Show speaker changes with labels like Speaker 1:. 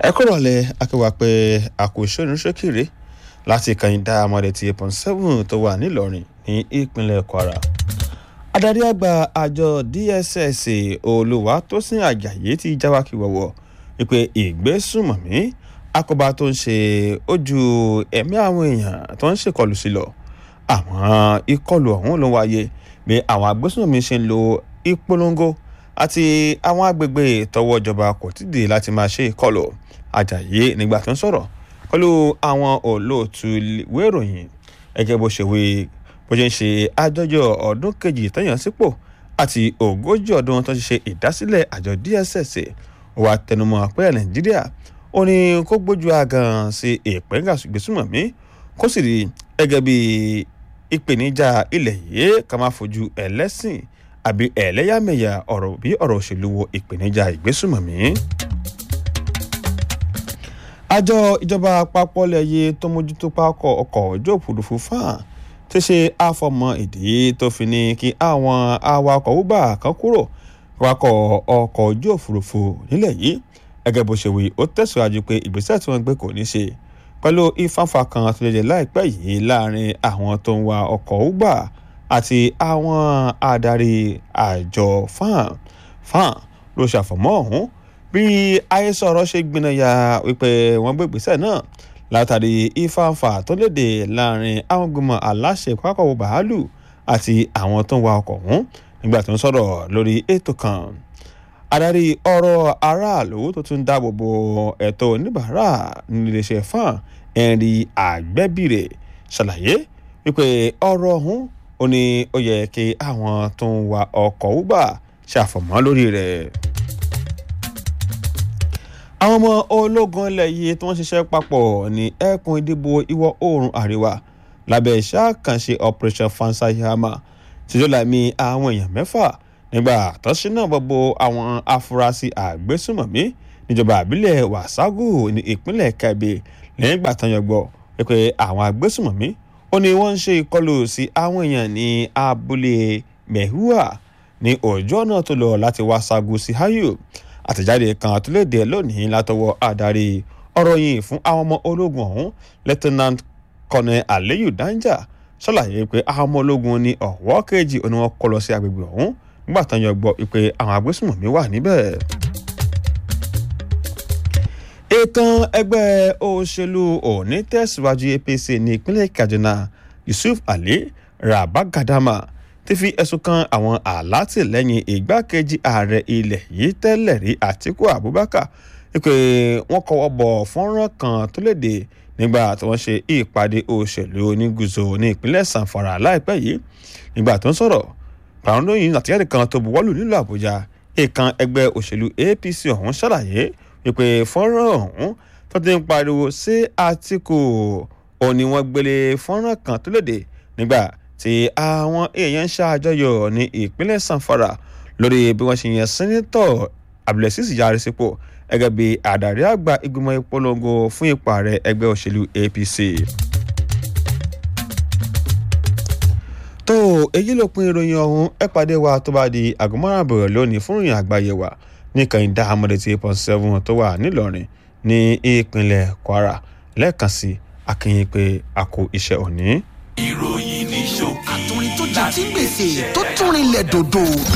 Speaker 1: ẹ kúrò lẹ akéwà pé àkóso ìrìnsókèrè láti kàyíndà amọ̀dé ti eight point seven tó wà nílọrin ní ìpínlẹ̀ kwara adarí àgbà àjọ dss olùwàtòsìn àjàyí ti jáwákì wọ̀wọ̀ wípé ìgbésùnmọ̀mí àkóbá tó ń ṣe ojú ẹ̀mí àwọn èèyàn tó ń ṣèkọlù sí lọ àwọn ìkọlù ọ̀hún ló wáyé bí àwọn agbésùnmọ̀mí ṣe ń lo ìpolongo àti àwọn agbègbè tọwọ́ ìjọba kò tí dé láti máa ṣe ìkọlù àjàyí nígbà tó ń sọ̀rọ̀ pẹ̀lú àwọn olóòtú ìwé ìròyìn gẹ́gẹ́ bó ṣe wí bó ṣe ń ṣe àjọyọ̀ ọdún kejì tẹ̀yàn sípò àti ogójì ọdún tó ti ṣe ìdásílẹ̀ àjọ dss wà tẹnumọ́ pé nàìjíríà ó ní kó gbójú àgàn sí ìpínlẹ̀ ìgbésùnmọ̀mí kó sì rí gẹ́gẹ́ bí ìpèníjà ilẹ̀ yìí ká má fojú ẹlẹ́sìn àbí ẹlẹ́yàmẹ̀yà ọ̀rọ̀ bí ọ̀rọ̀ òṣèlú wo ìpèníjà ìgbésùnmọ̀mí. àjọ ìjọba àpapọ̀ lẹ́yẹ tó mójútó pákọ̀ ọkọ̀ ojú òfurufú fáà ti ṣe àfọmọ ìdí tó fi ní kí àwọn awakọ̀ uber kan kúrò wakọ̀ ọkọ̀ ojú òfurufú nílẹ̀ yìí gẹ́gẹ́ bó ṣe wí ó tẹ̀síwájú pé ìgbésẹ̀ tí wọ́n gbé kò ní ṣe pẹ̀lú ìfáǹfà kan tó lè láìpẹ́ yìí láàrin àwọn tó ń wa ọkọ̀ uber àti àwọn adarí àjọ fan fan ló ṣàfọ̀mọ́ ọ̀hún bí àhesọ̀rọ̀ ṣe gbìnàyà wípé wọ́n gbé ìgbésẹ̀ náà látàrí ìfáǹfà tó léde láàrin àwọn gbìmọ̀ aláṣẹ pápákọ̀ bàálù àti àwọn tó ń wa ọkọ̀ ọ̀hún nígbà tó ń sọ̀rọ̀ lórí ètò kan adarí ọ̀rọ̀ aráàlú tó tún dáàbò bo ẹ̀tọ́ oníbàárà níléeṣẹ́ fan henry àgbẹ̀bìrè ṣàlàyé wípé ọ̀rọ̀ ọ̀hún ó ní ó yẹ kí àwọn tó ń wa ọkọ̀ uber ṣàfọ̀mọ́ lórí rẹ̀. àwọn ọmọ ológun ilẹ̀ yìí tí wọ́n ṣiṣẹ́ papọ̀ ní ẹkùn ìdìbò ìwọ̀ oòrùn àríwá lábẹ́ iṣẹ́ àkànṣe operation fansayama tí ló lámì àwọn èèyàn mẹ́fà nígbà tó ṣínà gbogbo àwọn afurasí àgbésùmọ̀mí níjọba àbílẹ̀ wàságù ní ìpínlẹ̀ kẹbí lẹ́yìn ìgbà tán yọgbọ́ pé àwọn àgbésùmọ̀mí ó ní wọ́n ń ṣe ìkọlù sí àwọn èèyàn ní abúlé mehua ní ọjọ́ náà tó lọ láti wàságù sí hayo àtẹ̀jáde kan tó léde lónìí látọwọ́ adarí ọ̀rọ̀ yìí fún àwọn ọmọ ológun ọ̀hún lieutenant colonel aliyu danja ṣàlàyé pé àwọn ọmọ ológun ní ọ̀wọ́ kejì ó ní wọ́n kọ́ lọ sí agbègbè ọ̀hún nígbà tán yọ gbọ́ pé àwọn agbésùnmọ̀mí wà níbẹ̀. ìtàn ẹgbẹ́ òṣèlú òní tẹ̀síwájú apc ní ìpínlẹ̀ kaduna yusuf ali rabagadama ti fi ẹ̀sùn kan àwọn alátìlẹ́yìn ìgbákejì ààrẹ ilẹ̀ yìí tẹ́lẹ̀ rí àtiku abubakar wípé wọ́n kọ́wọ́ bọ̀ fọ́nrán kan tó léde nígbà tí wọ́n ṣe ìpàdé òṣèlú onígùzò ní ìpínlẹ̀ sanfara láìpẹ́ yìí nígbà tó ń sọ̀rọ̀ pàrọ̀nùyìn àtìjáde kan tó buwọ́lù nílùú àbújá ìkan ẹgbẹ́ òṣèlú apc ọ̀hún ṣàlàyé wípé fọ́nrán ọ̀hún tó ti ń pariwo sí àtìkù òní wọ́n gbélé fọ́nrán kan tó léde nígbà tí àwọn èèyàn ń ṣàjọyọ̀ ní ìpínlẹ̀ sanfara lórí bí wọ́n ṣe yan sẹ́nitọ̀ abdulaziz yarí sípò gẹ́gẹ́ bí àdàrí àgbà ìgbìmọ̀ ìpolongo fún ipò ààrẹ ẹgbẹ́ òṣèlú apc. tó èyí ló pin ìròyìn ọ̀hún ẹ pàdé wa tó bá di àgọ́mọ́ràn lónìí fún ìròyìn àgbáyé wa ní kànìdá amọ̀dé tí eight point seven tó wà nílọrin ní ìpínlẹ̀ kwara lẹ́ẹ̀kan sí akínyìn pé a kó iṣẹ́ òní.
Speaker 2: ìròyìn ní ṣókí
Speaker 3: àtúrin tó jẹ tí gbèsè tó tún rinlẹ̀ dòdò.